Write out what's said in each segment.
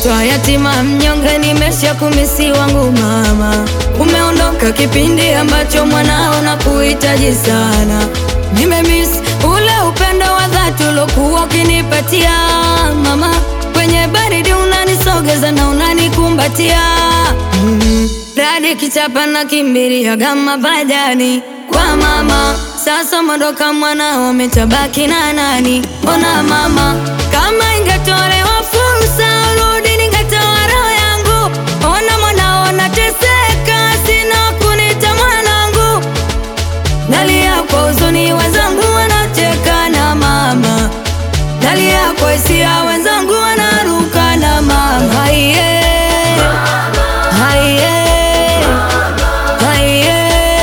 Mtoa yatima mnyonge, nimesha kumisi wangu mama. Umeondoka kipindi ambacho mwanao na kuhitaji sana. Nimemiss ule upendo wa dhati ulokuwa ukinipatia mama. Kwenye baridi unanisogeza na unanikumbatia mm. Radi kichapa na kimbiria gama bajani kwa mama. Sasa mondoka mwanao, umetabaki na nani? Ona mama, kama ingetolewa fursa urudi, ningetoa roho yangu. Ona mwanao nateseka, sina kunita mwanangu. Nalia kwa huzuni, wenzangu wanacheka na mama. Nalia kwa hisia, wenzangu wanaruka na mama. Haiye, haiye, haiye,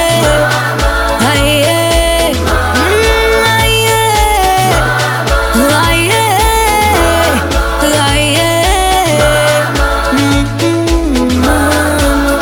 haiye, mm, haiye, haiye, haiye, mm, mm, mama.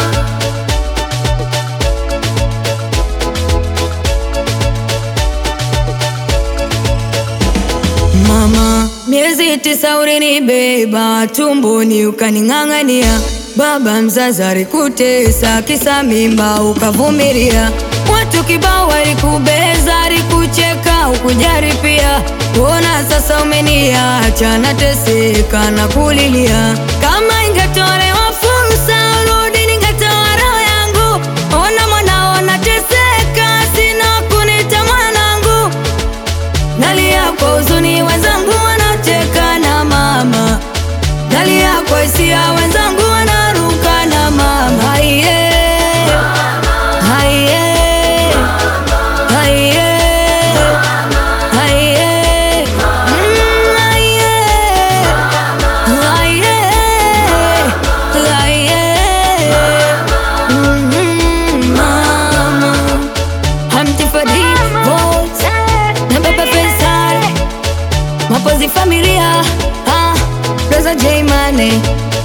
Mama, miezi tisa ulinibeba tumboni ukaning'ang'ania. Baba mzazi alikutesa kisa mimba ukavumilia. Watu kibao walikubeza, alikucheka ukujari pia. Ona sasa umeniacha nateseka na kulilia. Kama ingetolewa fursa urudi, ningetoa roho yangu. Ona mwanao nateseka, sina kunita mwanangu. Nalia kwa huzuni, wenzangu wanacheka na mama. Nalia kwa hisia, wenzangu wanaruka na mama. Haiye, haiye, haiye, haiye, mm, haiye, haiye, haiye, mm, mama. Hamti Fadi Voice na Baba Faisal Mapozi familia ah, Rosa J Mane